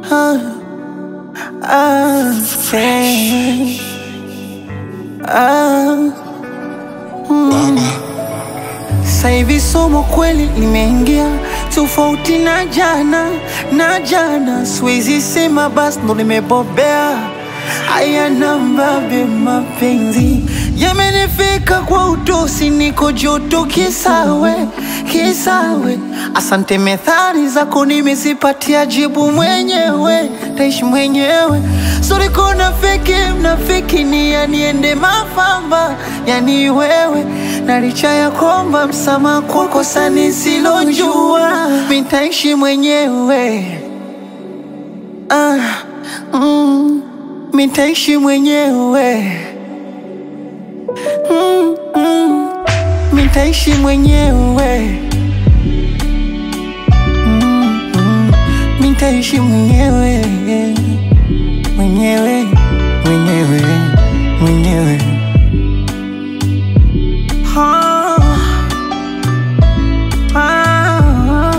ah, ah, friend. Ah, sasa hivi somo kweli limeingia tofauti na jana na jana, siwezi sema basi ndo nimebobea. Haya nambabe, mapenzi yamenifika kwa utosi, niko joto kisawe kisawe. Asante, methali zako nimezipatia jibu mwenyewe, taishi mwenyewe. Sorry kona feki mnafiki ni yaniende mafamba, yani wewe na licha ya kwamba msamaha kwa kosa nisilojua, mitaishi mwenyewe ah, mm, mitaishi mwenyewe mm, mm, mitaishi mwenyewe mm, mm, mitaishi mwenyewe mwenyewe mwenyewe mwenyewe Ah, ah,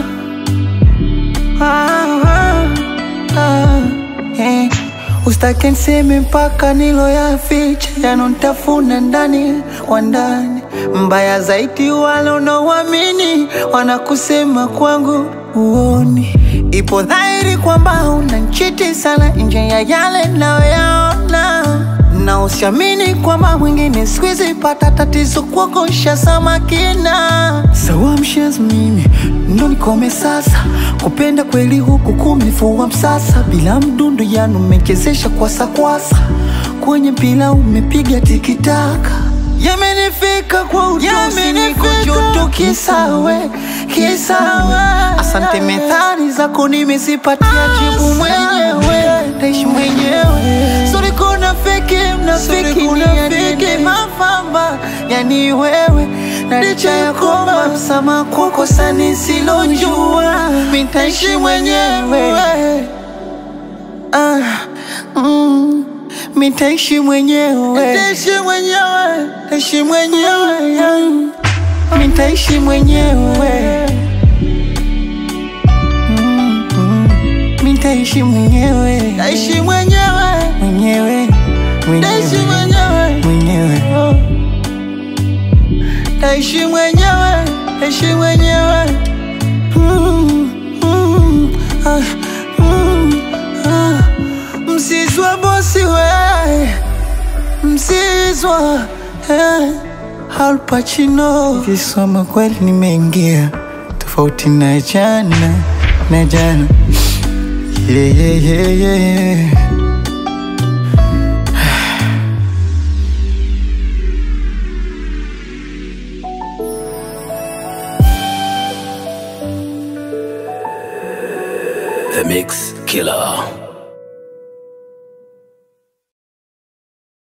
ah, ah, eh. Usitake niseme mpaka nilo ya ficha yanotafuna ndani kwa ndani. Mbaya zaidi wale unaoamini wanakusema kwangu uoni. Ipo dhahiri kwamba unanchiti sana nje ya yale nayoyaona na usiamini kwamba mwingine sikuizi pata tatizo kuogosha samakina sawa mshenzi mimi ndo nikome sasa kupenda kweli huku kumnifua msasa bila mdundo yanu umechezesha kwasa kwenye mpira umepiga tikitaka yamenifika kwa utosi niko joto kisawe kisawe asante methali zako nimezipatia jibu mwenyewe taishi mwenyewe Sorry kuna feki mnafiki ni yanini mafamba yani wewe na licha ya kwamba msamaha kwa kosa nisilojua mitaishi mwenyewe ah, mm, mitaishi mwenyewe Nitaishi mwenyewe Nitaishi mwenyewe yeah. Mitaishi mwenyewe Mm, mm. Mitaishi mwenyewe Nitaishi mwenyewe Mwenyewe Nitaishi mwenyewe. Mwenyewe Nitaishi mwenyewe Nitaishi mwenyewe Mm, mm, ah, mm, ah. Msizwa bosi we Msizwa eh, Al Pacino Kisoma kweli nimeingia Tofauti na jana Na jana yeah, yeah, yeah, yeah. The Mix Killer.